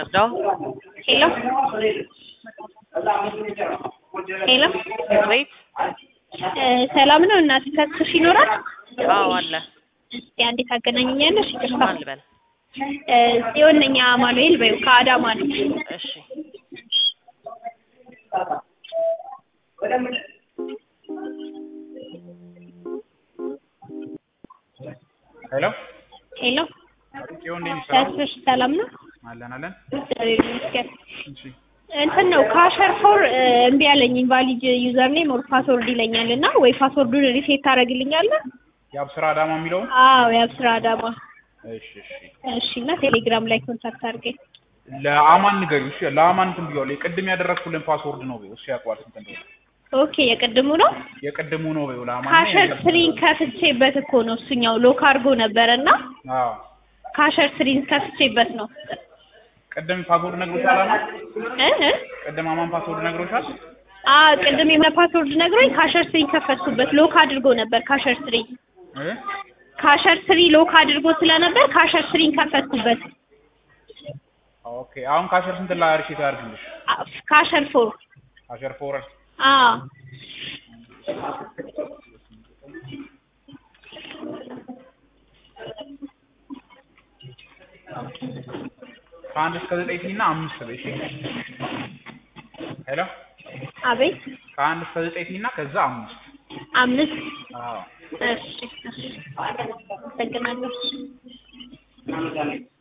ልርዳው? ሄሎ ሄሎ ወይት እ ሰላም ነው እናት ተስፍሽ ይኖራል? አዎ አለ። እስቲ አንዴ ታገናኘኛለሽ? ይቅርታ ማን ልበል? እ ጽዮን ነኝ አማኑኤል በይው ከአዳማ ነኝ። እሺ ሄሎ ሄሎ ጽዮን እንዴት ነሽ? ሰላም ተስፍሽ ሰላም ነው? አለን አለን። እግዚአብሔር ይመስገን። እሺ እንትን ነው ካሸር ፎር እምቢ አለኝ ኢንቫሊድ ዩዘር ኔም ኦር ፓስወርድ ይለኛል እና ወይ ፓስወርዱን ሪሴት ታደርግልኛለህ? የአብስራ አዳማ የሚለው አዎ የአብስራ አዳማ። እሺ እሺ እሺ እና ቴሌግራም ላይ ኮንታክት አድርገኝ። ለአማን ንገሪው። እሺ ለአማን እንትን ብየዋለሁ። የቅድም ያደረግኩልን ፓስወርድ ነው በይው። እሱ ያውቀዋል ስንት እንደሆነ። ኦኬ የቅድሙ ነው። የቅድሙ ነው በይው ለአማን። ካሸር ስሪን ከፍቼበት እኮ ነው እሱኛው ሎክ አድርጎ ነበረ እና አዎ ካሸር ስሪን ከፍቼበት ነው ቅድም ፓስወርድ ነግሮሻል አማን? እ እ ቅድም አማን ፓስወርድ ነግሮሻል? አ ቅድም የሆነ ፓስወርድ ነግሮኝ ካሸር ስሪን ከፈትኩበት ሎክ አድርጎ ነበር ካሸር ስሪ እ ካሸር ስሪ ሎክ አድርጎ ስለነበር ካሸር ስሪን ከፈትኩበት ኦኬ አሁን ካሸር ስንት ላይ ሪሴት ያድርግልሽ? አ ካሸር ፎር ካሸር ፎር አ ከአንድ እስከ ዘጠኝ እና አምስት በይ። እሺ ሄሎ አቤት ከአንድ እስከ ዘጠኝ እና ከዛ አምስት አምስት አዎ እሺ እሺ አመሰግናለሁ